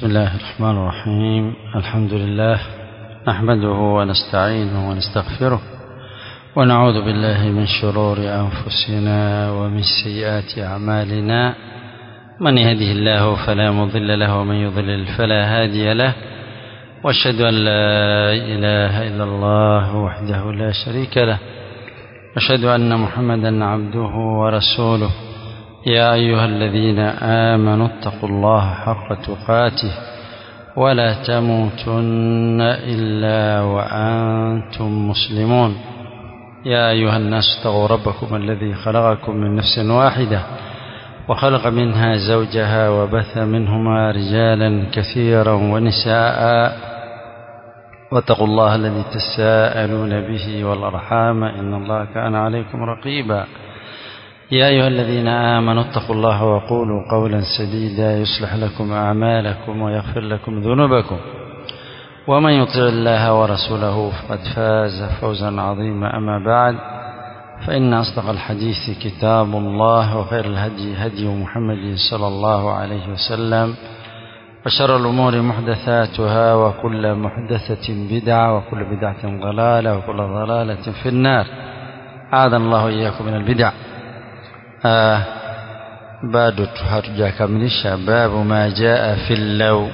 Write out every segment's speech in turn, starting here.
بسم الله الرحمن الرحيم الحمد لله نحمده ونستعينه ونستغفره ونعوذ بالله من شرور أنفسنا ومن سيئات أعمالنا من يهده الله فلا مضل له ومن يضلل فلا هادي له واشهد أن لا إله إلا الله وحده لا شريك له أشهد أن محمدا عبده ورسوله يا أيها الذين آمنوا اتقوا الله حق تقاته ولا تموتن إلا وأنتم مسلمون يا أيها الناس اتقوا ربكم الذي خلقكم من نفس واحدة وخلق منها زوجها وبث منهما رجالا كثيرا ونساء واتقوا الله الذي تساءلون به والأرحام إن الله كان عليكم رقيبا يا أيها الذين آمنوا اتقوا الله وقولوا قولا سديدا يصلح لكم أعمالكم ويغفر لكم ذنوبكم ومن يطع الله ورسوله فقد فاز فوزا عظيما أما بعد فإن أصدق الحديث كتاب الله وخير الهدي هدي محمد صلى الله عليه وسلم وشر الأمور محدثاتها وكل محدثة بدعة وكل بدعة ضلالة وكل ضلالة في النار أعاذنا الله إياكم من البدع آه bado hatujakamilisha babu ma jaa fi llaw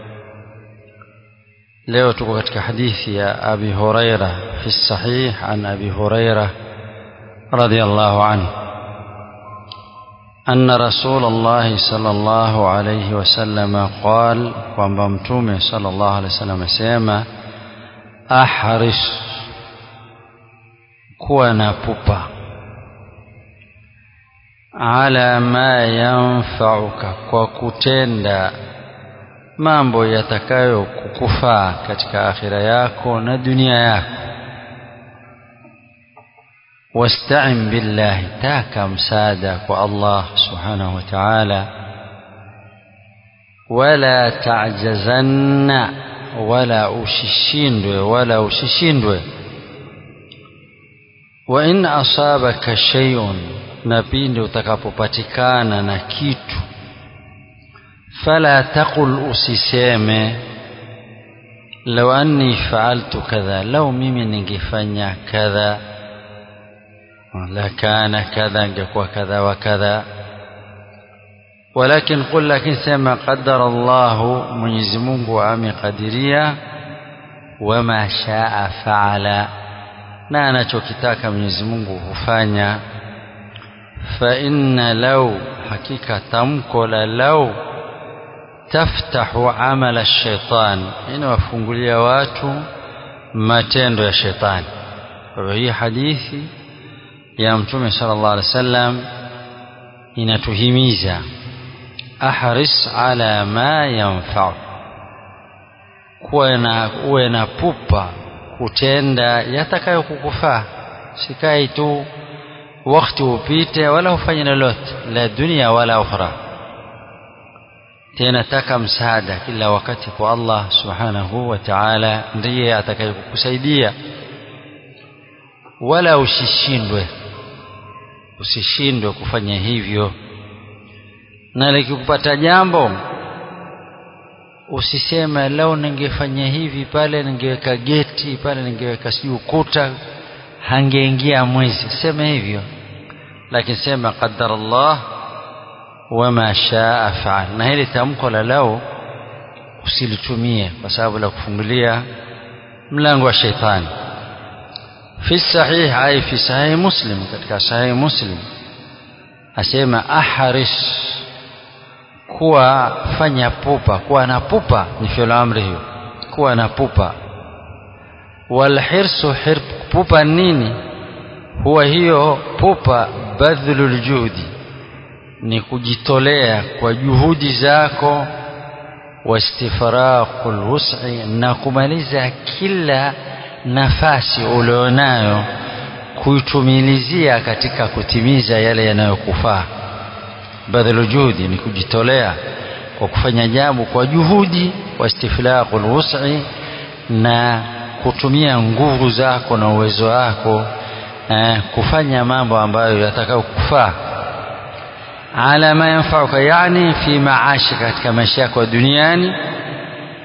leo tuko katika hadithi ya abi huraira fi sahih an abi huraira radiyallahu anhu أن رسول الله صلى الله عليه وسلم قال kwamba mtume صلى الله عليه وسلم asema ahris kuwa na pupa ala ma yanfauka kwa kutenda mambo yatakayo kukufaa katika akhira yako na dunia yako wasta'in billahi taka msaada kwa Allah subhanahu wa ta'ala wala ta'jazanna wala ushishindwe wala ushishindwe wa in asabaka shay'un na pindi utakapopatikana na kitu fala taqul usiseme law anni fa'altu kadha law mimi ningefanya kadha la kana kadha ingekuwa kadha wa kadha ولكن قل لكن سما قدر الله Mwenyezi Mungu amekadiria wama shaa faala na anachokitaka Mwenyezi Mungu hufanya فإن لو حقيقة تمكو لو تفتح عمل الشيطان إن وفنقليا watu matendo ya shetani kwa hii hadithi ya mtume sallallahu alaihi wasallam inatuhimiza ahris ala ma yanfa'u kuwa na uwe na pupa kutenda yatakayokukufaa sikai tu wakati upite wala ufanye lolote la dunia wala ukhra tena taka msaada kila wakati kwa Allah subhanahu wa ta'ala ndiye atakayekusaidia wala usishindwe usishindwe kufanya hivyo na likikupata jambo usiseme leo ningefanya hivi pale ningeweka geti pale ningeweka sijui ukuta hangeingia mwizi sema hivyo lakini sema qadara Allah wama shaa faal na hili tamko la lao usilitumie kwa sababu la kufungulia mlango wa sheitani fi sahih ay fi sahih muslim katika sahih muslim asema ahris kuwa fanya pupa kuwa na pupa ni fi'l amri hiyo kuwa na pupa walhirsu hir pupa nini huwa hiyo pupa badhlul juhdi ni kujitolea kwa juhudi zako wastifraqul wus'i na kumaliza kila nafasi ulionayo kuitumilizia katika kutimiza yale yanayokufaa badhlul juhdi ni kujitolea kwa kufanya jambo kwa juhudi wastifraqul wus'i na kutumia nguvu zako na uwezo wako eh, kufanya mambo ambayo yatakayokufaa ala ma yanfauka yani fi maashika katika maisha yako duniani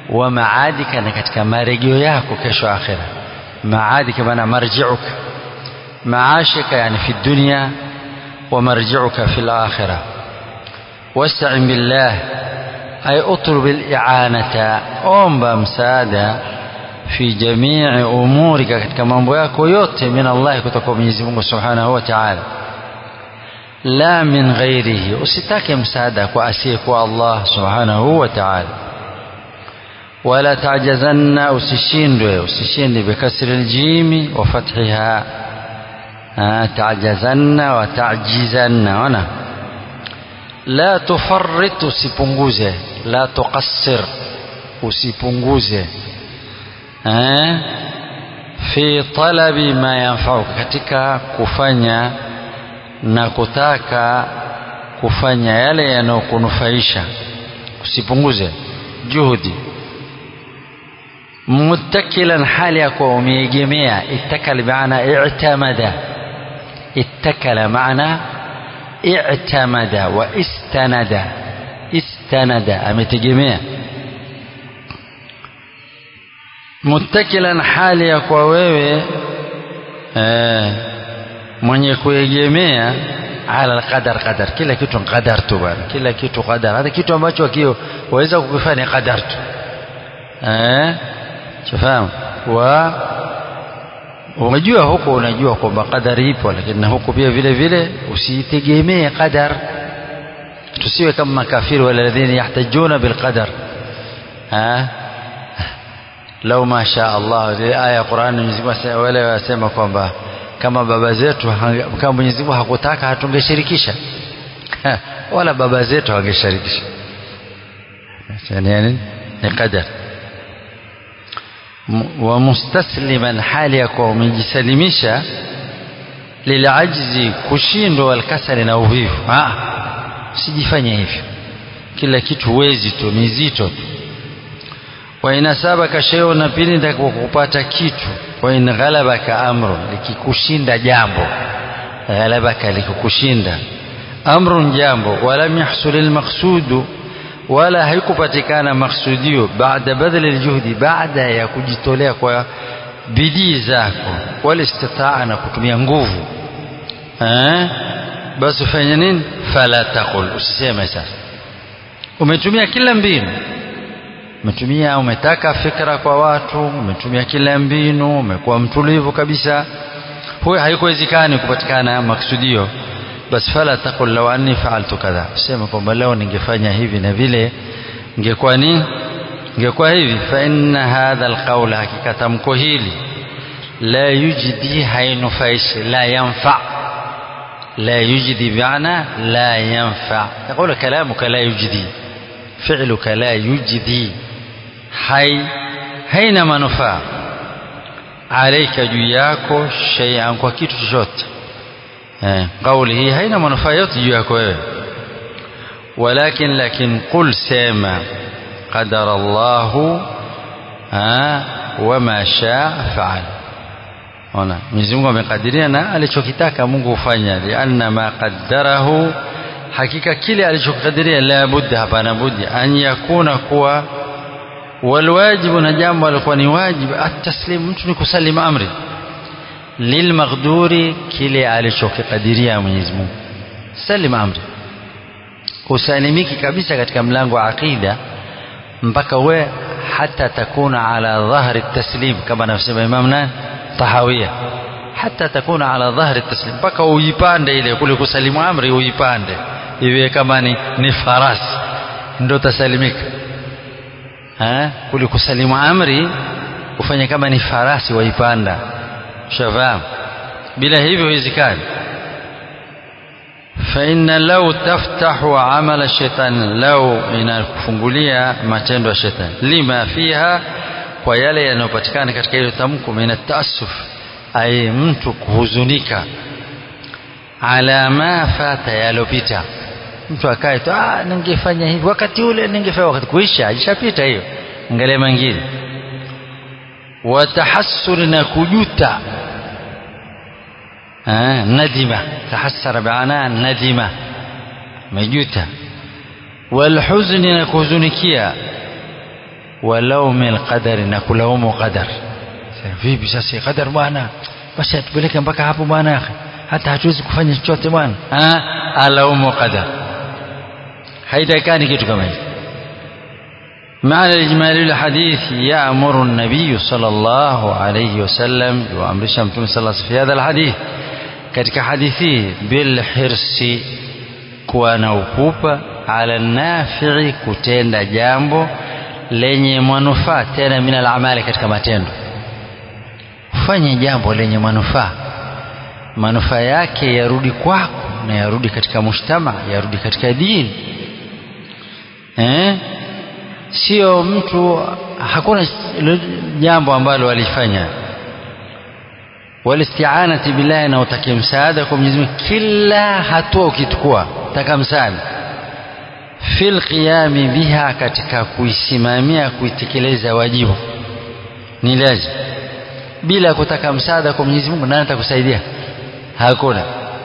wa maadika na katika marejeo yako kesho akhira maadika maana marjiuka maashika yani fi dunya wa marjiuka fi al-akhirah wasta'in billah ay utlub al-i'anata omba msaada fi jamii umurika katika mambo yako yote min Allah kutoka kwa Mwenyezi Mungu Subhanahu wa Ta'ala la min ghairihi usitake msaada kwa asiyekuwa Allah Subhanahu wa Ta'ala wala tajazanna usishindwe usishinde bikasri aljimi wa fathiha tajazanna wa tajizanna ona la tufarrit usipunguze la tuqassir usipunguze eh fi talabi ma yanfa'uka katika kufanya na kutaka kufanya yale yanayokunufaisha usipunguze juhudi muttakilan hali ya kuwa umeegemea ittakal maana i'tamada ittakala maana i'tamada wa istanada istanada ametegemea muttakilan hali ya kwa wewe eh, mwenye kuegemea ala alqadar qadar kila kitu qadar tu bwana kila kitu qadar hata kitu ambacho akio waweza kukifanya qadar tu eh shafahamu wa unajua huko unajua kwamba qadari ipo lakini na huko pia vile vile usitegemee qadar tusiwe kama makafiri wala ladhina yahtajuna bilqadar ha lau ma sha Allah ile aya ya Qur'an Mwenyezi Mungu wale wasema kwamba kama baba zetu kama Mwenyezi Mungu hakutaka hatungeshirikisha wala baba zetu hawangeshirikisha yani ni qadar wa mustasliman hali ya kuwa umejisalimisha lilajzi kushindwa walkasali na uvivu usijifanye hivyo kila kitu wezi tu mizito tu wa inasabaka shay'un na pili kupata kitu wa in ghalabaka amru likikushinda jambo ghalabaka likukushinda amrun jambo walam yahsul almaqsudu wala haikupatikana maksudio baada badali aljuhdi baada ya kujitolea kwa bidii zako wala istitaa na kutumia nguvu eh basi fanya nini fala taqul usiseme sasa umetumia kila mbinu umetumia umetaka fikra kwa watu umetumia kila mbinu umekuwa mtulivu kabisa huyo haikuwezekani kupatikana maksudio bas fala taqul law anni fa'altu kadha sema kwamba leo ningefanya hivi na vile ingekuwa nini ingekuwa hivi fa inna hadha alqawla hakika tamko hili la yujdi hainufaishi la yanfa لا يجدي بمعنى لا ينفع يقول كلامك لا يجدي فعلك لا يجدي حي haina manufaa alaika juu yako shay'an kwa kitu chochote eh, kauli hii haina manufaa yote juu yako wewe walakin lakin qul sema qadara Allahu wama shaa faal ona Mwenyezi Mungu amekadiria na alichokitaka Mungu hufanya lianna ma qaddarahu hakika kile alichokadiria la budda hapana budi an yakuna kuwa walwajibu na jambo alikuwa ni wajibu ataslim mtu ni kusalim amri lilmaghduri kile alichokikadiria Mwenyezi Mungu salim amri usalimiki kabisa katika mlango wa aqida mpaka we hata takuna ala dhahri taslim kama anavyosema Imam nani tahawia hata takuna ala dhahri taslim mpaka uipande ile kule kusalimu amri uipande iwe kama ni, ni farasi ndio tasalimika ha kule kusalimu amri ufanye kama ni farasi waipanda shafahamu bila hivyo haiwezekani فإن لو تفتح عمل الشيطان لو inakufungulia matendo ya shetani lima fiha kwa yale yanayopatikana katika ile tamko min taasuf ay mtu kuhuzunika ala ma fata yalopita mtu akae tu ah ningefanya hivi wakati ule ningefanya wakati kuisha ishapita hiyo angalia mengine watahassur na kujuta آه ندمة تحسر بعنا ندمة مجوتة والحزن نكوزنكيا walaumi lqadari na kulaumu qadar vipi sasa qadar bwana basi atupeleke mpaka hapo bwana hata hatuwezi kufanya chochote bwana alaumu qadar haitakani kitu kama hicho معنى الإجمالي للحديث يأمر النبي صلى الله عليه وسلم وأمر شمتم صلى الله عليه وسلم في هذا الحديث katika hadithi bilhirsi kuwa na ukupa ala nafi'i kutenda jambo lenye manufaa tena min alamali katika matendo ufanye jambo lenye manufaa manufaa yake yarudi kwako na yarudi katika mujtama yarudi katika dini eh? sio mtu hakuna jambo ambalo alifanya walistianati billahi na utake msaada kwa Mwenyezi Mungu kila hatua ukichukua taka msaada fil qiyami biha katika kuisimamia kuitekeleza wajibu ni lazima bila kutaka msaada kwa Mwenyezi Mungu nani atakusaidia hakuna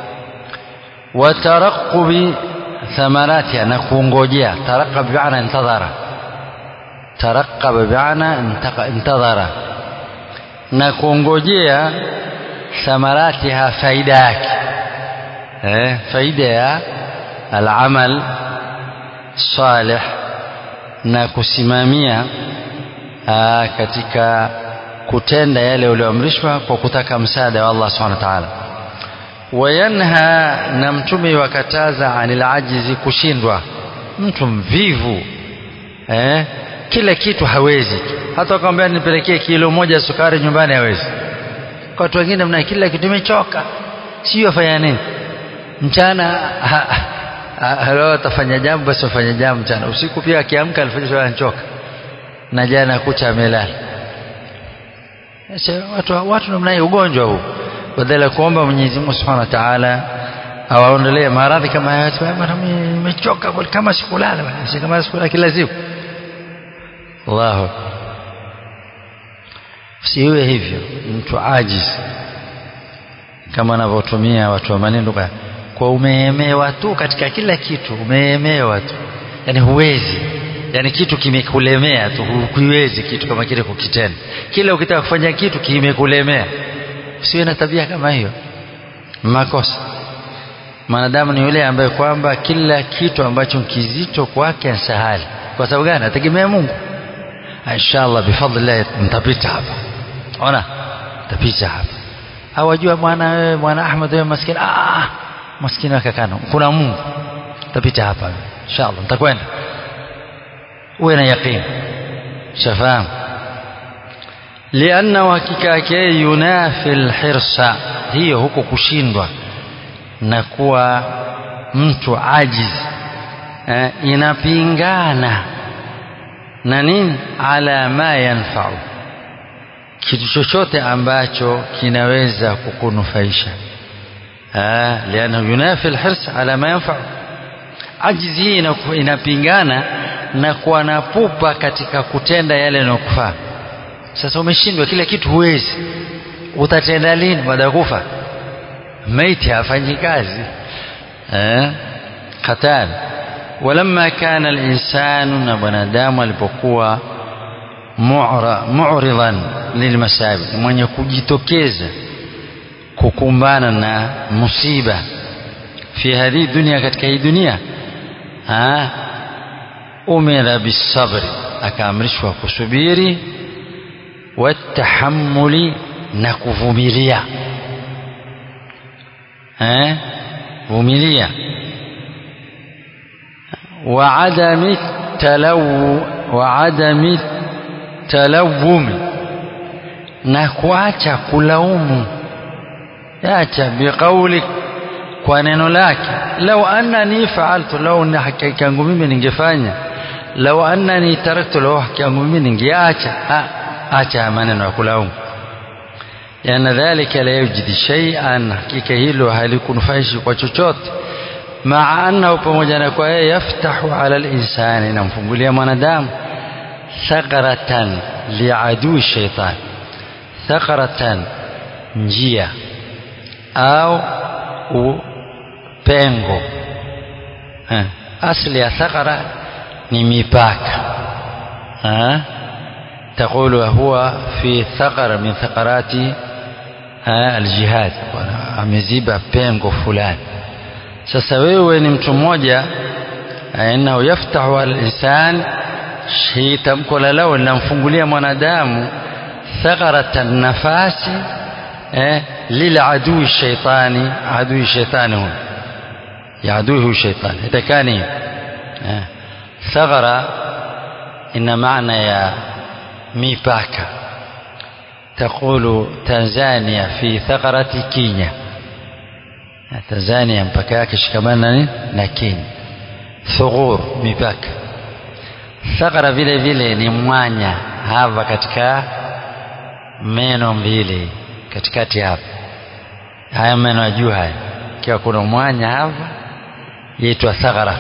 wataraqubi thamaratiha na kuongojea taraqab bi'ana intadhara taraqaba bi'ana intadhara na kuongojea thamaratiha faida yake eh, faida ya alamal salih na kusimamia aa, katika kutenda yale ulioamrishwa kwa kutaka msaada wa Allah subhanahu wa ta'ala wayanha na mtume wakataza anil ajizi kushindwa mtu mvivu eh, kila kitu hawezi hata ukamwambia nipelekee kilo moja sukari nyumbani hawezi kwa watu wengine mna kila kitu imechoka sio afanya nini mchana leo atafanya jambo basi afanya jambo mchana usiku pia akiamka alifanya anachoka na jana kucha amelala watu watu namna hiyo ugonjwa huu badala ya kuomba Mwenyezi Mungu Subhanahu wa Ta'ala awaondolee maradhi kama haya bwana nimechoka kama sikulala bwana kama sikulala kila siku Allahu siwe hivyo mtu ajiz kama anavyotumia watu wa maneno kwa umeemewa tu katika kila kitu umeemewa tu yani huwezi yani kitu kimekulemea tu huwezi kitu kama kile kukitenda kila ukitaka kufanya kitu kimekulemea usiwe na tabia kama hiyo makosa mwanadamu ni yule ambaye kwamba kila kitu ambacho kizito kwake sahali kwa sababu gani ategemea Mungu inshallah bifadlillah mtapita hapa ona mtapita hapa hawajua mwana wewe mwana Ahmad wewe maskini ah maskini wake kana kuna Mungu mtapita hapa inshallah mtakwenda uwe na yaqeen shafahamu lianna hakika yake yunafi alhirsa hiyo huko kushindwa na kuwa mtu ajiz eh, inapingana na nini ala ma yanfau kitu chochote ambacho kinaweza kukunufaisha liana yunafi alhirs ala ma yanfau ajiz hii inapingana na kuwa na pupa katika kutenda yale yanayokufaa sasa umeshindwa kila kitu huwezi utatenda lini baada ya kufa maiti hafanyi kazi eh hatari ولما كان الإنسان نبنادام alipokuwa mu'ridan lilmasabi mwenye kujitokeza kukumbana na musiba fi hadhi dunia katika hii dunia ah umira bisabri akaamrishwa kusubiri watahammuli na kuvumilia eh vumilia وعدم التلو وعدم التلوم na kuacha kulaumu acha biqauli kwa neno lake lau annani faaltu lau na hakika yangu mimi ningefanya lau annani taraktu lau hakika yangu mimi ningeacha acha maneno ya kulaumu yana dhalika la yujidi shay'an hakika hilo halikunufaishi kwa chochote maa annahu pamoja na kwa yeye yaftahu ala linsani inamfungulia mwanadamu thakaratan liadui shaitan thakaratan njia au pengo asli ya thakara ni mipaka ha? تقول هو في ثغر من ثغرات aljihad ameziba pengo fulani sasa wewe ni mtu mmoja innahu yaftahu alinsan hii tamko la lao linamfungulia mwanadamu thagharata nafasi eh, liladui shaitani adui shaitani huyo ya adui huyu shaitani itakani eh, thaghara ina maana ya mipaka تقول تنزانيا في ثغرة كينيا تنزانيا mpaka yake shikamana nini na Kenya thughur mipaka thagara vile vile ni mwanya hapa katika meno mbili katikati hapa haya meno ya juu haya ikiwa kuna mwanya hapa yaitwa thagara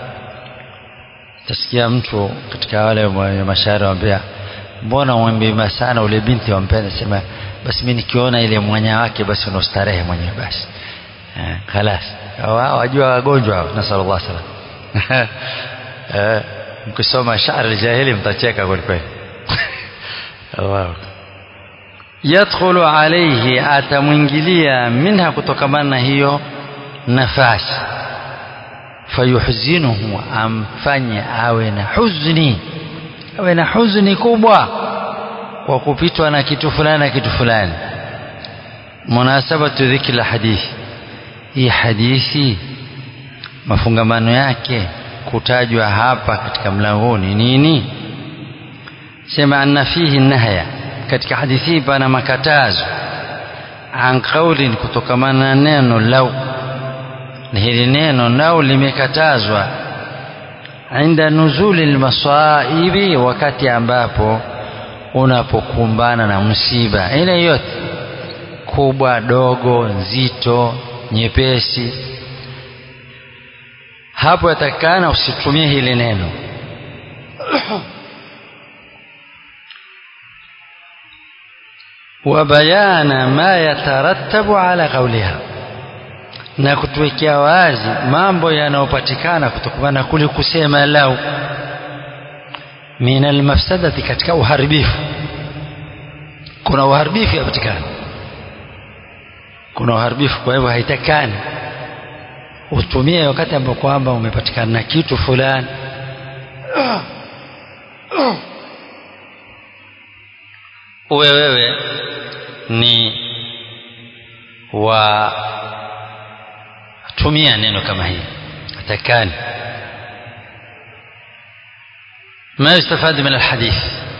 tasikia mtu katika wale mashairi wambia mbona umembima sana ule binti wampenda sema basi mimi nikiona ile mwanya wake basi unastarehe mwenyewe basi eh, khalas wajua wagonjwa nasallallahu salam eh, mkisoma shairi aljahili mtacheka kweli kweli wow. yadkhulu alayhi atamwingilia minha kutokamana na hiyo nafasi fayuhzinuhu amfanye awe na huzni awe na huzuni kubwa kwa kupitwa na kitu fulani na kitu fulani munasabatu dhikri la hadithi hii hadithi mafungamano yake kutajwa hapa katika mlangoni nini sema anna fihi nahya katika hadithi hii pana makatazo an qaulin kutokamana na neno lau hili neno lau limekatazwa inda nuzuli lmasaibi wakati ambapo unapokumbana na msiba ile yote kubwa dogo nzito nyepesi hapo yatakikana usitumie hili neno وبيان ما يترتب على قولها na kutuwekea wazi mambo yanayopatikana kutokana na kule kusema lau min almafsadati katika uharibifu kuna uharibifu yapatikana kuna uharibifu kwa hivyo haitakani utumie wakati ambao kwamba umepatikana na kitu fulani uwe wewe ni wa tumia neno kama hili atakani ما يستفاد من الحديث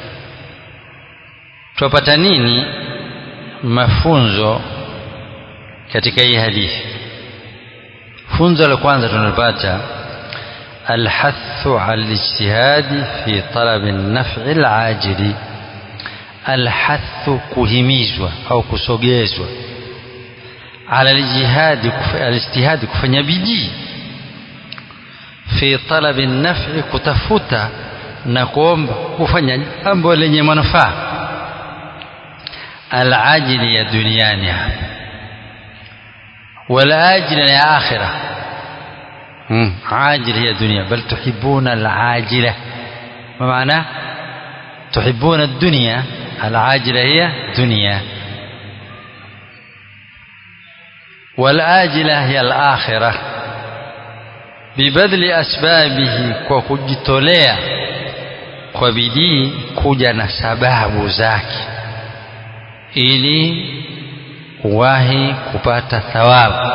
tupata nini mafunzo katika hii hadithi funzo la kwanza tunalopata الحث على الاجتهاد في طلب النفع العاجل الحث kuhimizwa au kusogezwa على الاجتهاد الاجتهاد kufanya bidii fi talabi nafi kutafuta na kuomba kufanya jambo lenye manufaa alajili ya duniani hapa والآجل يا آخرة عاجل هي دنيا بل تحبون العاجلة ما معناه تحبون الدنيا العاجلة هي دنيا والآجلة هي الآخرة ببذل أسبابه وكجتولea kwa bidii kuja na sababu zake ili uwahi kupata thawabu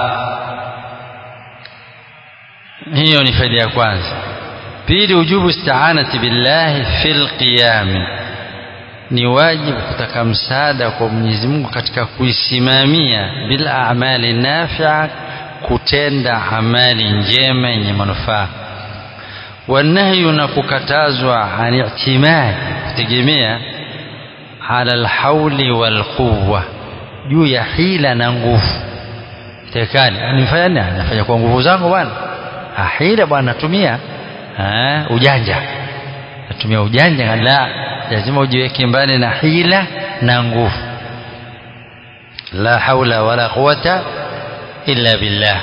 hiyo ni faida ya kwanza pili ujubu isti'anati billahi fil qiyam ni wajibu kutaka msaada kwa Mwenyezi Mungu katika kuisimamia bil a'mali nafi'a kutenda amali njema yenye manufaa wanahyu na kukatazwa an i'timad kutegemea ala alhauli walquwa juu ya hila na nguvu tekani anifanya nini anafanya kwa nguvu zangu bwana hila bwana natumia ujanja natumia ujanja la lazima ujiweke mbali na hila na nguvu la haula wala quwata illa billah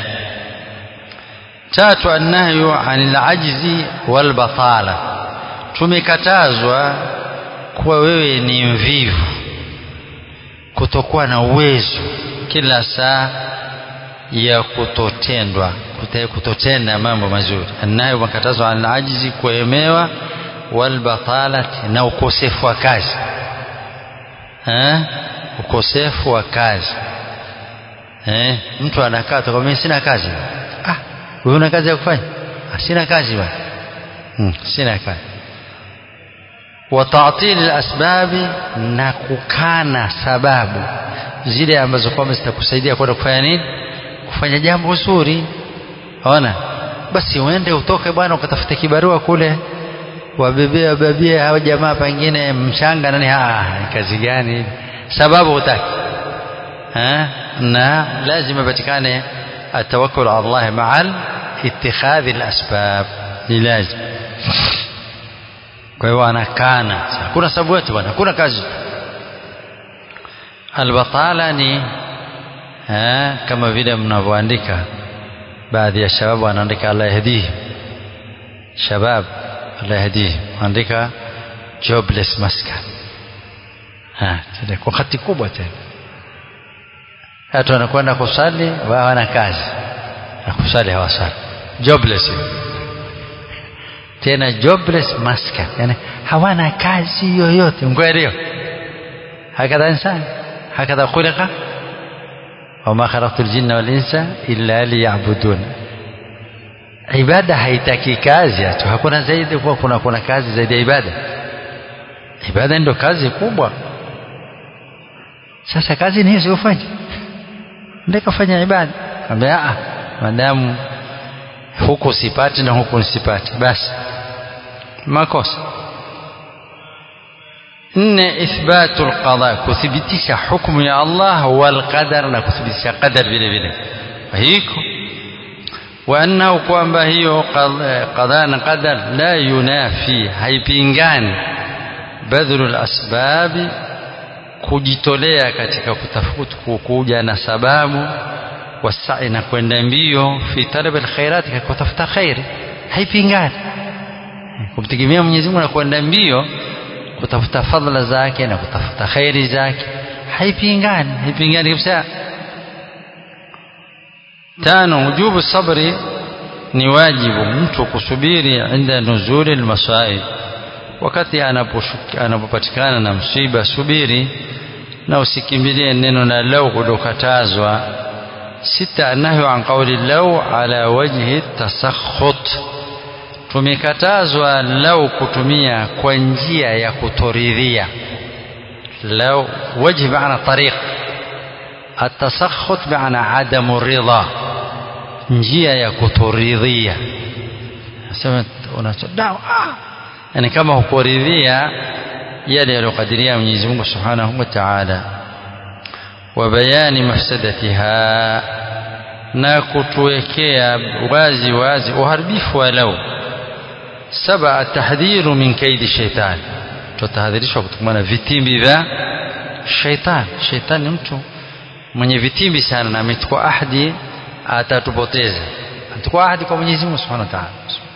tatu annahyu anil ajzi wal batala tumekatazwa kuwa wewe ni mvivu kutokuwa na uwezo kila saa ya kutotendwa kutotenda mambo mazuri anayo makatazo an ajizi kuemewa walbatalati na ukosefu wa kazi eh? ukosefu wa kazi eh? mtu anakaa tu mimi sina kazi ah wewe una kazi ya kufanya ah, sina kazi bwana hmm, sina kazi wa ta'til al-asbabi na kukana sababu zile ambazo kwamba zitakusaidia kwenda kufanya nini kufanya jambo zuri ona basi uende utoke bwana ukatafute kibarua kule wabebee wabebee hao jamaa pengine mchanga nani ah kazi gani sababu hutaki na lazima patikane atawakkul ala Allah ma'al ittikhadhi al-asbab ni lazima kwa hiyo anakana hakuna sababu yote bwana hakuna kazi albatala ni eh, kama vile mnavyoandika baadhi ya shababu wanaandika Allah yahdihi shabab Allah yahdihi andika jobless maskan kwa hati kubwa tena watu wanakwenda kusali wao wana kazi na kusali hawasali jobless tena jobless maskan yani hawana kazi yoyote mkwelio hakadha insan hakadha khuliqa wama khalaqtu ljinna walinsa illa liyabudun ibada haitaki kazi tu hakuna zaidi kuwa kuna, kuna kazi zaidi ya ibada ibada ndio kazi kubwa sasa kazi ni hizo ufanye ndio kafanya ibada ambia a madamu huku sipati na huku sipati basi makosa nne ithbatu alqada kuthibitisha hukumu ya Allah wal qadar na kuthibitisha qadar vile vile hiko wa annahu kwamba hiyo qada na qadar la yunafi haipingani badhlu alasbabi kujitolea katika kutafuta kuja na sababu wasai na kwenda mbio fi talab alkhairat katika kutafuta khairi haipingani kumtegemea Mwenyezi Mungu na kwenda mbio kutafuta fadhila zake na kutafuta khairi zake haipingani haipingani kabisa tano wujubu sabri ni wajibu mtu kusubiri inda nuzuli almasaib wakati anapopatikana na msiba subiri na usikimbilie neno na lau kudokatazwa sita nahyu an qawli lau ala wajhi tasakhut tumekatazwa lau kutumia kwa njia ya kutoridhia lau wajhi maana tariq التسخط بمعنى عدم الرضا njia ya kutoridhia sema unachodao ah yani kama hukuridhia yale yaliyokadiria Mwenyezi Mungu Subhanahu wa Ta'ala wa bayani mafsadatiha na kutuwekea wazi wazi uharibifu wa lau saba tahdhiru min kaidi shaitani tutahadharishwa kutokana na vitimbi vya shaitani shaitani ni mtu mwenye vitimbi sana na amechukua ahadi atatupoteza atachukua ahadi kwa Mwenyezi Mungu Subhanahu wa Ta'ala